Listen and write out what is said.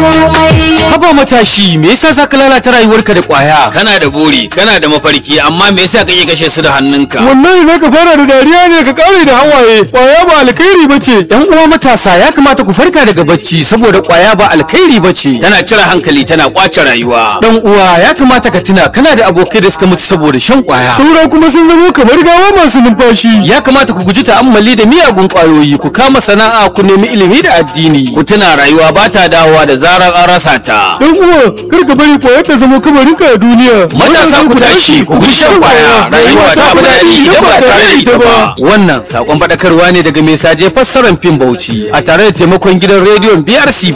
komai Haba matashi, me yasa zaka lalata rayuwarka da kwaya? kana da buri kana da mafarki amma me yasa kake kashe su da hannunka wallahi zaka fara da dariya ne ka kare da hawaye kwaya ba alkhairi bace Yan uwa matasa ya kamata ku farka daga bacci saboda kwaya ba alkhairi bace. tana cire hankali tana kwace rayuwa Dan uwa ya kamata ka tuna kana da abokai da suka mutu saboda shan kwaya. saura kuma sun zama kamar gawa masu numfashi Ya kamata ku guji ta'ammali da miyagun kwayoyi, ku kama sana'a, ku nemi ilimi da addini. ku tuna rayuwa ba ta dawowa da zarar an rasa ta dan uwa kar ka bari kwaya ta zama kamarinka a duniya matasa ku tashi ku guji shan kwaya rayuwa ta fi daɗi idan ba tare da ita ba Wannan sakon faɗakarwa ne daga mai saje fassarar fim Bauchi a tare da taimakon gidan rediyon BRC